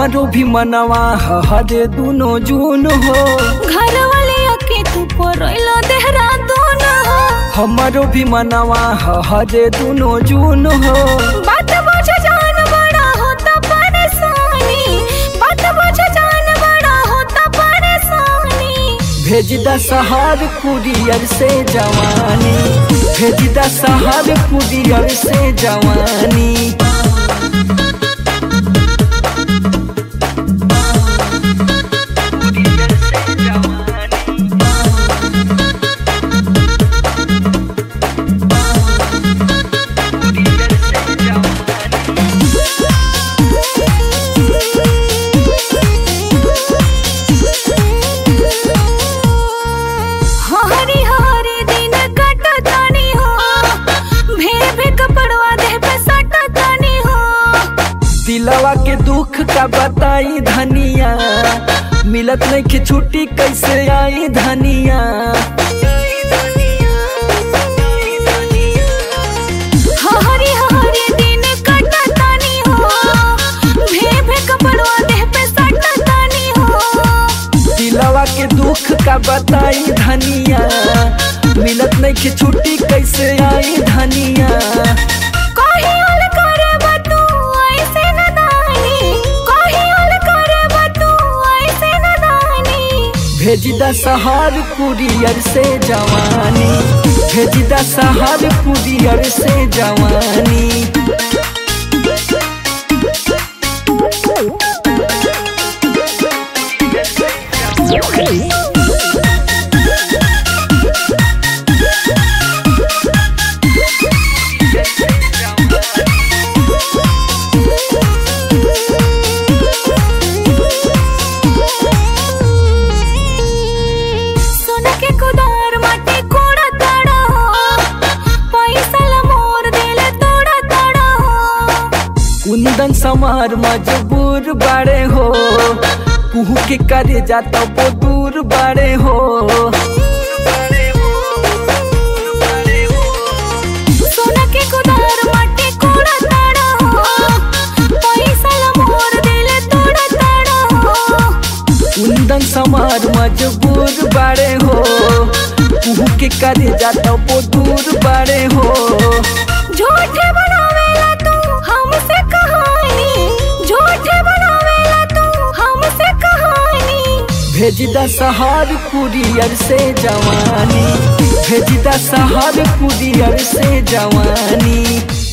हमारो भी मनवा हरे दुनो जून हो घर वाले अके तू परोइलो देहरादून हो हमारो भी मनवा हरे दुनो जून हो बात बुझ जान बड़ा होता परेशानी बात बुझ जान बड़ा होता परेशानी भेज द सहार कुरियर से जवानी भेज द सहार कुरियर से जवानी हरी हरी दिन कटतानी हो भे भे कपड़वा देह पे सटतानी हो दिलवा के दुख का बताई धनिया मिलत नहीं कि छुट्टी कैसे आई धनिया हरी हरी दिन कटतानी हो भे भे कपड़वा देह पे सटतानी हो दिलवा के दुख का बताई धनिया मिलत नहीं कि छुट्टी कैसे आई धनिया कहीं उल करब तू ऐसे नदानी कहीं उल करब तू ऐसे नदानी भेज द सहार कुरियर से जवानी भेज द सहार कुरियर से जवानी सोना के कुदार माटी कोड़ा तड़ा पैसा ला मोर देले तोड़ा तड़ा कुंदन समार मजबूर बाड़े हो कुहू के करे जाता वो दूर बाड़े हो सोना के कुदार माटी कोड़ा तड़ा पैसा ला मोर देले तोड़ा तड़ा कुंदन समार मजबूर बाड़े हो कुहू के करे जाता वो दूर बाड़े हो झूठे बनावेला तू हमसे कहानी झूठे बनावेला तू हमसे कहानी भेज द सहार कुरियर से जवानी भेज द सहार कुरियर से जवानी